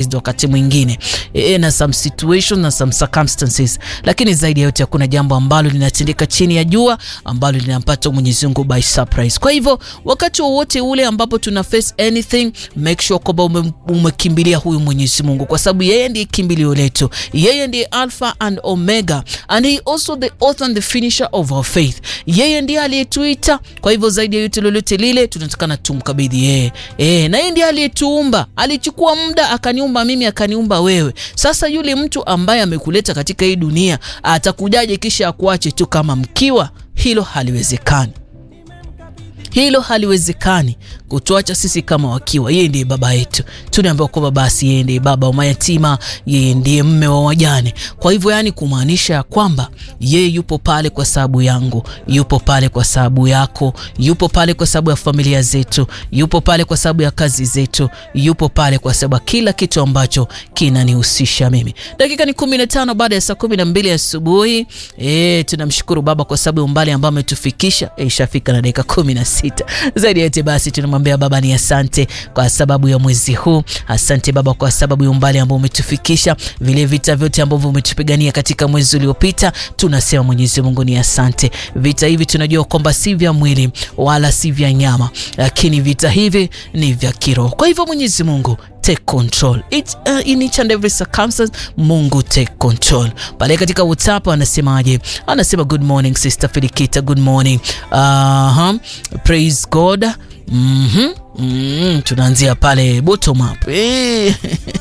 surprised wakati mwingine e, na some situation na some circumstances, lakini zaidi ya yote hakuna jambo ambalo linatendeka chini ya jua ambalo linampata Mwenyezi Mungu by surprise. Kwa hivyo wakati wowote ule ambapo tuna face anything, make sure kwamba ume, umekimbilia huyu Mwenyezi Mungu, kwa sababu yeye ndiye kimbilio letu, yeye ndiye Alpha and Omega and he also the author and the finisher of our faith. Yeye ndiye aliyetuita. Kwa hivyo zaidi ya yote lolote lile tunatakana tumkabidhi yeye e, na yeye ndiye aliyetuumba. Alichukua muda akaniumba mimi akaniumba wewe. Sasa yule mtu ambaye amekuleta katika hii dunia atakujaje kisha akuache tu kama mkiwa? Hilo haliwezekani. Hilo haliwezekani kutuacha sisi kama wakiwa. Yeye ndiye baba yetu, tunaambiwa kwamba basi yeye ndiye baba wa mayatima, yeye ndiye mme wa wajane. Kwa hivyo, yani kumaanisha ya kwamba yeye yupo pale kwa sababu yangu, yupo pale kwa sababu yako, yupo pale kwa sababu ya familia zetu, yupo pale kwa sababu ya kazi zetu, yupo pale kwa sababu ya kila kitu ambacho kinanihusisha mimi. Dakika ni 15 baada ya saa 12 asubuhi. Eh, tunamshukuru Baba kwa sababu ya umbali ambao ametufikisha. Eh, ishafika na dakika 16 zaidi yote basi tunamwambia Baba ni asante kwa sababu ya mwezi huu. Asante Baba kwa sababu ya umbali ambao umetufikisha, vile vita vyote ambavyo umetupigania katika mwezi uliopita, tunasema Mwenyezi Mungu ni asante. Vita hivi tunajua kwamba si vya mwili wala si vya nyama, lakini vita hivi ni vya kiroho. Kwa hivyo Mwenyezi Mungu take control it, uh, in each and every circumstance. Mungu take control. Pale katika WhatsApp anasemaje? Anasema good morning sister Filikita, good morning. uh -huh. Praise God. mm -hmm. Mm, tunaanzia pale bottom up eh,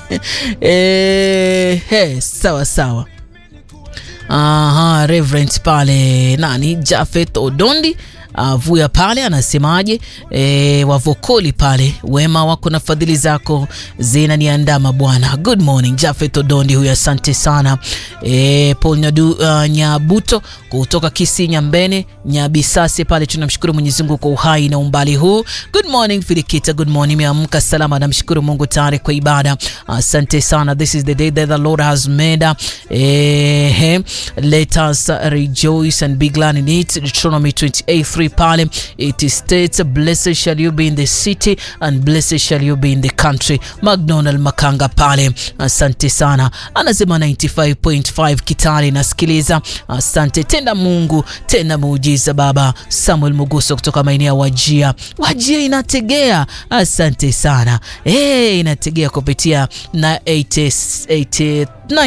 eh, hey, sawa sawa. Aha, Reverend pale nani Jafet Odondi avuya uh, pale anasemaje? E, wavokoli pale, wema wako na fadhili zako zinaniandama Bwana. Good morning Jafet Odondi huyo, asante sana. E, Paul Nyadu, uh, Nyabuto kutoka Kisii Nyambene Nyabisase pale, tunamshukuru Mwenyezi Mungu kwa uhai na umbali huu. Good morning Filikita, good morning, meamka salama, namshukuru Mungu tayari kwa ibada, asante sana. This is the day that the Lord has made. E, let us rejoice and be glad in it. Deuteronomy 28:3 pale it states blessed shall you be in the city and blessed shall you be in the country. McDonald Makanga pale, asante sana, anasema 95.5 Kitale nasikiliza, asante tenda Mungu tena muujiza Baba. Samuel Muguso kutoka maeneo ya Wajia, Wajia inategea, asante sana hey, inategea kupitia na 80,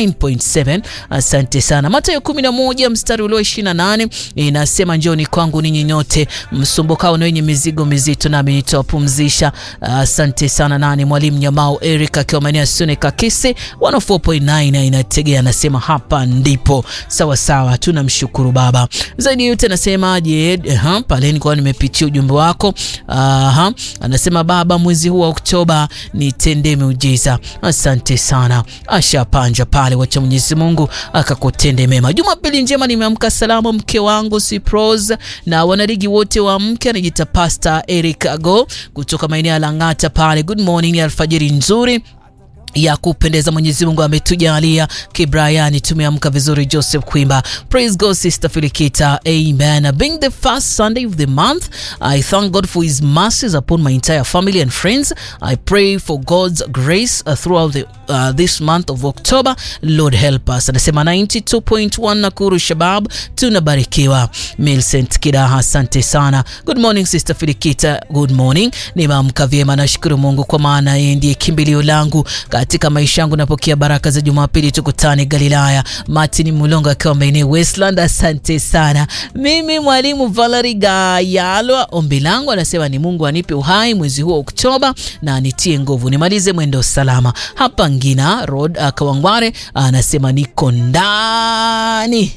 9.7 asante sana. Mathayo 11 mstari ule wa 28 inasema njoni kwangu ninyi nyote msumbukao na wenye mizigo mizito, nami nitawapumzisha. Asante sana. Nani mwalimu Nyamao Eric akiwa maeneo ya Sune Kakisi 104.9 inategea, anasema hapa ndipo sawa sawa. Tunamshukuru Baba zaidi yote. Anasemaje? Aha, pale nilikuwa nimepitia ujumbe wako. Aha, anasema Baba, mwezi huu wa Oktoba nitendee miujiza. Asante sana. Ashapanja pale, wacha Mwenyezi Mungu akakutende mema. Jumapili njema, nimeamka salama, mke wangu Siprose na wanarigi wote wa mke, anajiita Pastor Eric Ago kutoka maeneo ya Lang'ata pale. Good morning, alfajiri nzuri ya kupendeza Mwenyezi Mungu ametujalia kibrayani, tumeamka vizuri. Joseph Kwimba, praise God sister Filikita, amen. Being the first Sunday of the month, I thank God for his mercies upon my entire family and friends. I pray for God's grace uh, throughout the, uh, this month of October. Lord help us. Anasema 92.1 Nakuru Shabab, tunabarikiwa. Milcent Kidaha, asante sana. Good morning sister Filikita, good morning. Nimeamka vyema, nashukuru Mungu kwa maana yeye ndiye kimbilio langu katika maisha yangu. Napokea baraka za Jumapili, tukutane Galilaya. Martin Mulongo akiwa maeneo Westland, asante sana. Mimi mwalimu Valerie Gayalwa, ombi langu anasema ni Mungu anipe uhai mwezi huu wa Oktoba na anitie nguvu nimalize mwendo salama. Hapa Ngina Road Kawangware anasema niko ndani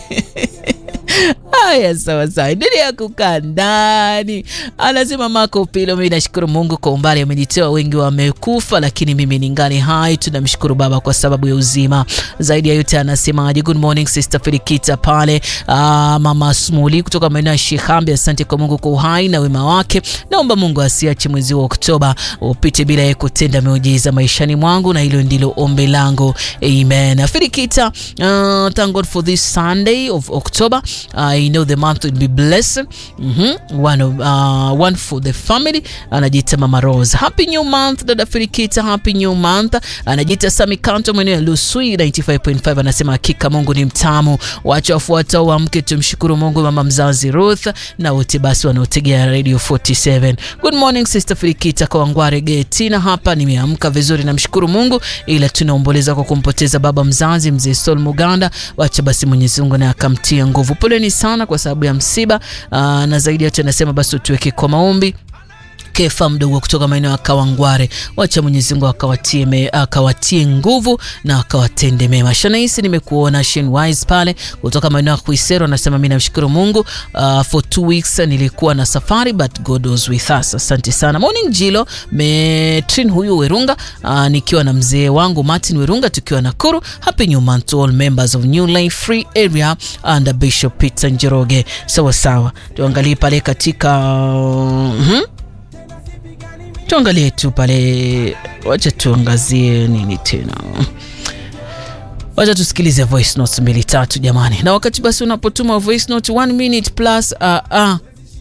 Haya, sawa sawa, endelea kukaa ndani. Anasema Marco Pilo, mimi nashukuru Mungu kwa umbali amenitoa, wengi wamekufa, lakini mimi ningali hai. Tunamshukuru Baba kwa sababu ya uzima. Zaidi ya yote anasemaje? Good morning sister Filikita pale, aa, mama Smuli kutoka maeneo ya Shihambi, asante kwa Mungu kwa uhai na wema wake. Naomba Mungu asiache mwezi wa Oktoba upite bila yeye kutenda miujiza maishani mwangu, na hilo ndilo ombi langu, amen. Filikita, uh, thank God for this Sunday of October I know the month will be blessed. Mhm. One, of, uh, one for the family anajiita Mama Rose. Happy new month dada Filikita, happy new month. Anajiita Sami Kanto mwenyewe Lusui 95.5 anasema hakika Mungu ni mtamu. Wacha wafuata uamke tumshukuru Mungu mama mzazi Ruth na wote basi wanaotegea Radio 47. Good morning Sister Filikita kwa Wangware Getina hapa nimeamka vizuri namshukuru Mungu ila tunaomboleza kwa kumpoteza baba mzazi mzee Sol Muganda. Wacha basi Mwenyezi Mungu na akamtia nguvu. Poleni sana kwa sababu ya msiba. Aa, na zaidi yote anasema basi tuweke kwa maombi Kefa mdogo kutoka maeneo ya Kawangware, wacha Mwenyezi Mungu akawatie me, akawatie nguvu na akawatende mema. Shanaisi, nimekuona Shin Wise pale kutoka maeneo ya Kuisero, anasema mimi namshukuru Mungu uh, for two weeks nilikuwa na safari but God was with us. Asante sana. Morning Jilo Metrin huyu Werunga, uh, nikiwa na mzee wangu Martin Werunga tukiwa Nakuru. Happy new month to all members of New Life Free Area under Bishop Peter Njoroge. Sawa sawa, tuangalie pale katika uh, hmm? tuangalie tu pale, wacha tuangazie nini tena, wacha tusikilize voice notes mbili tatu jamani. Na wakati basi unapotuma voice note one minute plus uh, uh.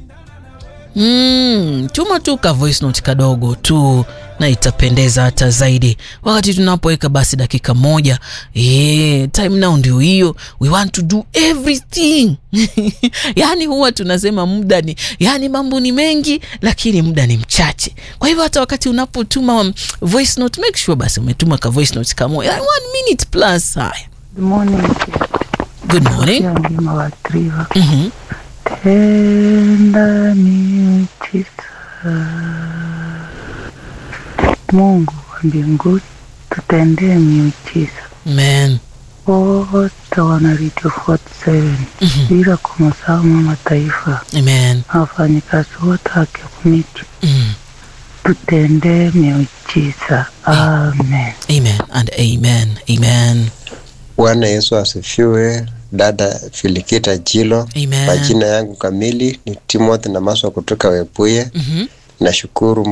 Mm, tuma tu ka voice note kadogo tu na itapendeza hata zaidi wakati tunapoweka basi dakika moja. Yeah, time now ndio hiyo, we want to do everything yani huwa tunasema muda ni yani, mambo ni mengi lakini muda ni mchache. Kwa hivyo hata wakati unapotuma voice note make sure basi umetuma ka voice note kamoja one minute plus. Haya, Good morning. good morning. Pia mlima wa Triva. Mhm. Tenda miujiza. Mungu wa mbinguni tutendee miujiza. Amen. Wote wana Radio 47 bila kumsahau mama taifa Amen. na wafanyikazi wote wa community Mm. tutendee miujiza. Amen. Amen and amen. Amen. Bwana Yesu asifiwe. Dada Filikita Jilo, Amen. majina yangu kamili ni Timothy Namaswa kutoka Webuye. Mhm. Nashukuru